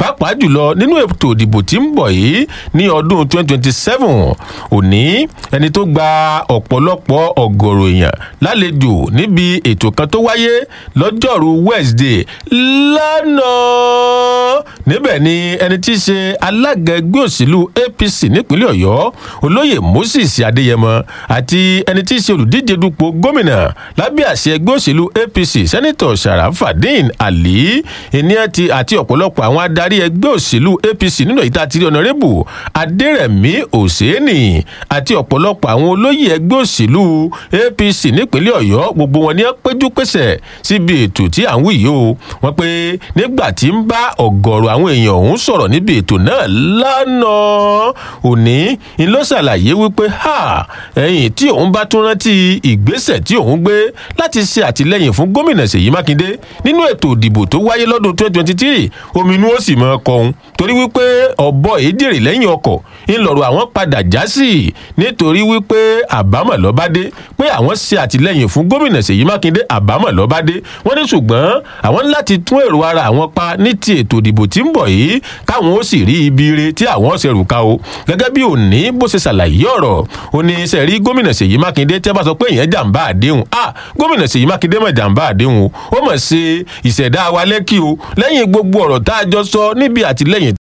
pàápàá jùlọ nínú ètò ìdìbò tí ń bọ̀ yìí ní ọdún 2027 òní ẹni tó gba ọ̀pọ̀lọpọ̀ ọ̀gọ̀rọ̀ èèyàn lálejò níbi ètò kan tó wáyé lọ́jọ́rú wednesday lánàá níbẹ̀ ni ẹni tí í ṣe alága ẹgbẹ́ òṣèlú apc nípínlẹ̀ ọ̀yọ́ olóyè moses adéyẹmọ àti ẹni tí í ṣe olùdíje dupò gómìnà lábẹ́ àṣẹ ẹgbẹ́ òṣèlú apc sẹ́nitọ̀ sharafadin ali ènìyàn ti àti ọ̀pọ̀lọpọ̀ àwọn adarí ẹgbẹ́ òṣèlú apc nínú ìta àti ọ̀nàrẹ́bù adẹ́rẹ̀mí òsèénì àti ọ̀pọ̀lọpọ̀ àwọn olóyè ẹgbẹ́ òṣèlú apc nípínlẹ̀ ọ̀yọ́ gbogbo wọn ni wọ́n péjú pésẹ̀ síbi ètò tí à ń wí yìí o wọ́n pé nígbà tí ń bá ọ̀gọ̀rọ̀ àwọn èèyàn ọ̀hún sọ̀rọ̀ níbi ètò náà lánàá òní ń ló ṣàlàyé wípé ha ẹ̀yìn tí òun bá tún rántí ìgbésẹ̀ tí òun gbé láti ṣe àtìlẹyìn fún gómìnà ṣèyí mákindé nínú ètò ìdìbò tó wáyé lọ́dún 2023 ominú ó sì mọ́ kọ̀ọ̀hún torí wípé ọ̀bọ èdèrè lẹ́yìn ọkọ̀ ńlọrọ̀ àwọn padà já sí nítorí wípé àbámọ̀ lọ́bádé pé àwọn ṣe àtìlẹyìn fún gómìnà ṣèyí mákindé àbámọ̀ lọ́bádé wọ́n ní ṣùgbọ́n àwọn ní láti tún èrò ara àwọn pa ní ti ètò ìdìbò tí ń bọ̀ yìí káwọn ó sì rí ibi ire tí àwọn ṣe rùka o gẹ́gẹ́ bí òní bó ṣe ṣàlàyé ọ̀rọ̀ ó ní ṣe rí gómìnà ṣèyí mákindé tẹ́ bá sọ pé èèyàn jàǹbá àdéhùn ah gómìnà ṣèyí mákindé mọ̀ jàǹbá àdéhùn o ó mọ̀ ṣe ìṣẹ̀dá wa lẹ́kì o lẹ́yìn gbogbo ọ̀rọ̀ tá a jọ sọ níbi àtìlẹyìn